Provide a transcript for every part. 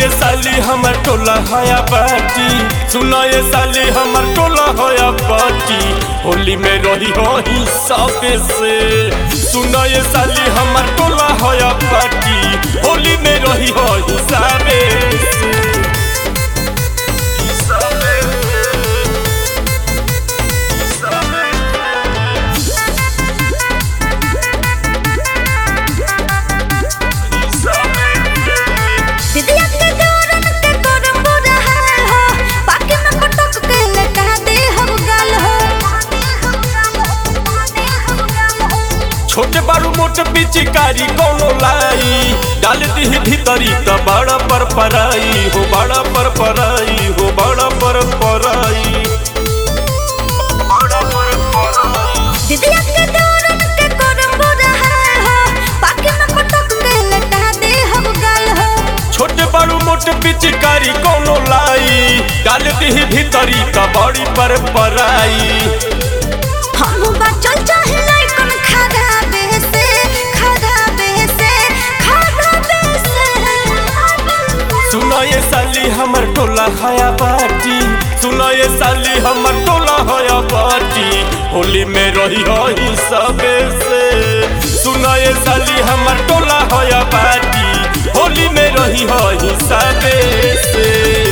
ये साली हमर टोला हया बाटी सुनो ये साली हमर टोला हया बाटी होली में रही हो ही सबे से सुनो ये साली हमर टोला हया बाटी होली में रही हो ही सबे से दीदिया के दौरन के तोरम बुरा हाल हो पाके में पटक के लटा दे हम गाल हो छोटे बारू मोट पिचकारी कोनो लाई डाल दी भीतरी त बड़ा पर पराई हो बड़ा पर पराई हो बड़ा पर पराई दीदिया के दौरन के तोरम बुरा हाल हो पाके में पटक के लटा दे हम गाल हो छोटे बारू मोट पिचकारी कोनो लाई डाल दी भीतरी त बड़ी पर पराई हम बचल चाहे लइकन खादा बेसे खादा बेसे खादा बेसे सुनो ये साली हमर टोला हया बाटी सुनो ये साली हमर टोला हया बाटी होली में रही हो ही सबे से सुनो ये साली हमर टोला हया बाटी होली में रही हो ही सबे से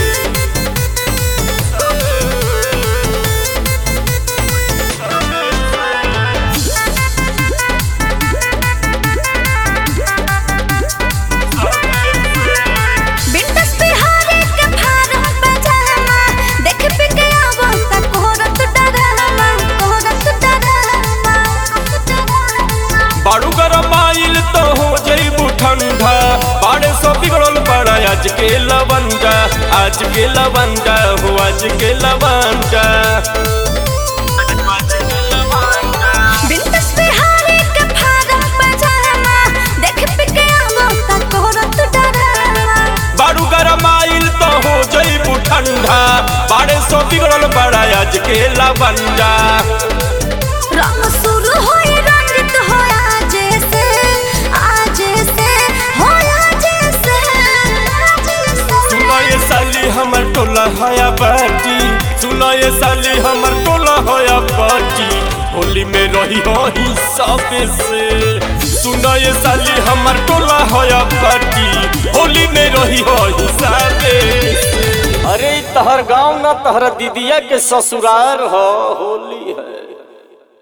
बिंदस बिहारी के फारम पजामा देख पे के आवो त कोहरत डरामा कोहरत डरामा बारू गरम आइल तो हो जईबू ठंडा बाड़े सो बिगड़ल बड़ा आज के लवंडा आज के लवंडा हो आज के लवंडा बिंदस बिहारी के फारम पजामा देख पे के आवो त कोहरत डरामा बारू गरम आइल तो हो जईबू ठंडा बाड़े सो बिगड़ल बड़ा आज के लवंडा रंग शुरू होई रंजित होया जैसे आज से होया जैसे सुनो ये साली हमर टोला हया बाटी सुनो ये साली हमर टोला हया बाटी होली में रही हो ही सबे से सुनो ये साली हमर टोला हया बाटी होली में रही हो ही सबे से अरे इ तहर गांव ना तहर दीदिया के ससुरार हो होली है